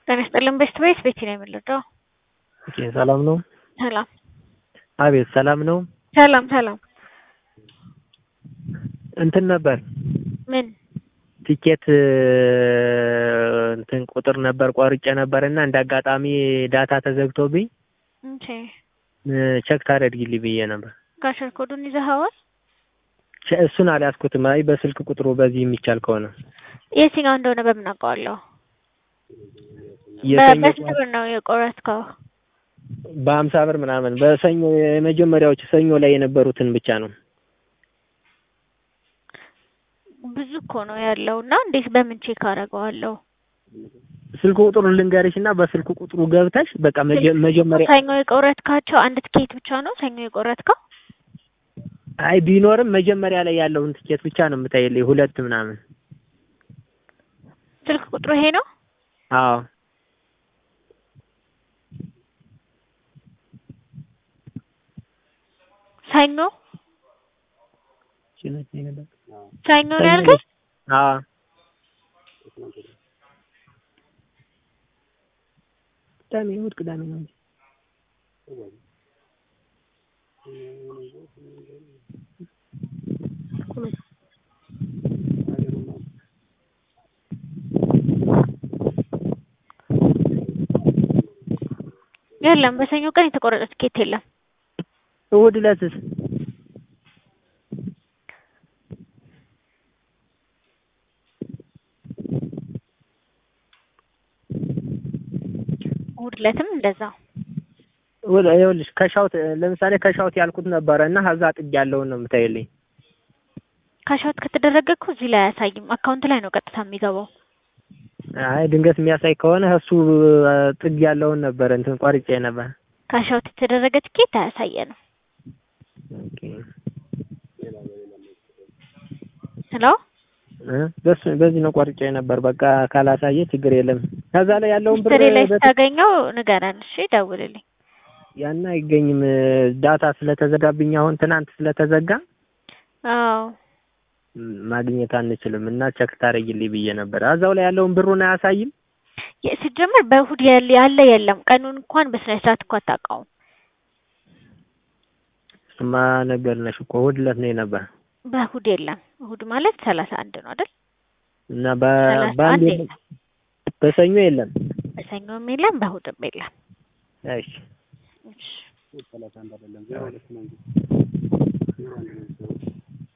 ጤና ይስጥልን ቤስት ቤት ቤቲ ነው የምንረዳው። ኦኬ ሰላም ነው? ሰላም አቤት ሰላም ነው? ሰላም ሰላም። እንትን ነበር ምን ቲኬት እንትን ቁጥር ነበር ቆርጬ ነበር እና እንደ አጋጣሚ ዳታ ተዘግቶብኝ እንቺ ቸክ ታደርጊልኝ ብዬ ነበር። ጋሸር ኮዱን ይዘኸዋል? ቸ- እሱን አልያዝኩትም። አይ በስልክ ቁጥሩ በዚህ የሚቻል ከሆነ የትኛው እንደሆነ በምን አውቀዋለሁ? የሰኞ በስንት ብር ነው የቆረጥከው? በሀምሳ ብር ምናምን በሰኞ የመጀመሪያዎች ሰኞ ላይ የነበሩትን ብቻ ነው። ብዙ እኮ ነው ያለው እና እንዴት በምን ቼክ አደርገዋለሁ? ስልክ ቁጥሩን ልንገርሽ እና በስልክ ቁጥሩ ገብተሽ በቃ መጀ- መጀመሪያ ሰኞ የቆረጥካቸው አንድ ትኬት ብቻ ነው ሰኞ የቆረጥከው? አይ ቢኖርም መጀመሪያ ላይ ያለውን ትኬት ብቻ ነው የምታይልኝ ሁለት ምናምን። ስልክ ቁጥሩ ይሄ ነው? አዎ ሰኞ ሰኞ ነው ያልከኝ? አዎ ቅዳሜ እሑድ ቅዳሜ ነው እንጂ የለም በሰኞ ቀን የተቆረጠ ትኬት የለም። እሑድ ዕለትስ እሑድ ዕለትም እንደዛው እሑድ ይኸውልሽ ከሻውት ለምሳሌ ከሻውት ያልኩት ነበረ እና ከዛ ጥግ ያለውን ነው የምታይልኝ። ካሻውት ከተደረገ እኮ እዚህ ላይ አያሳይም። አካውንት ላይ ነው ቀጥታ የሚገባው። አይ ድንገት የሚያሳይ ከሆነ እሱ ጥግ ያለውን ነበር እንትን ቆርጬ ነበር። ካሻውት የተደረገ ትኬት አያሳየንም። ኦኬ ሄሎ እ በሱ በዚህ ነው ቆርጬ ነበር። በቃ ካላሳየ ችግር የለም። ከዛ ላይ ያለውን ብር ሂስትሪ ላይ በ- ስታገኘው ንገረን እሺ፣ ደውልልኝ። ያን አይገኝም። ዳታ ስለተዘጋብኝ አሁን ትናንት ስለተዘጋ አዎ ም፣ ማግኘት አንችልም እና ቸክ ታደርጊልኝ ብዬ ነበር። እዛው ላይ ያለውን ብሩን አያሳይም። የ- ሲጀመር በእሑድ ያለ ያለ የለም። ቀኑን እንኳን በስነ ስርዓት እኮ አታውቀውም። እሱማ ነገር ነሽ እኮ እሑድ ዕለት ነው የነበር በእሑድ የለም። እሑድ ማለት ሰላሳ አንድ ነው አይደል? እና በ- ሰላሳ በአንድ አንድ የለም። የለም። በሰኞ የለም። በሰኞም የለም፣ በእሑድም የለም። እሺ እሺ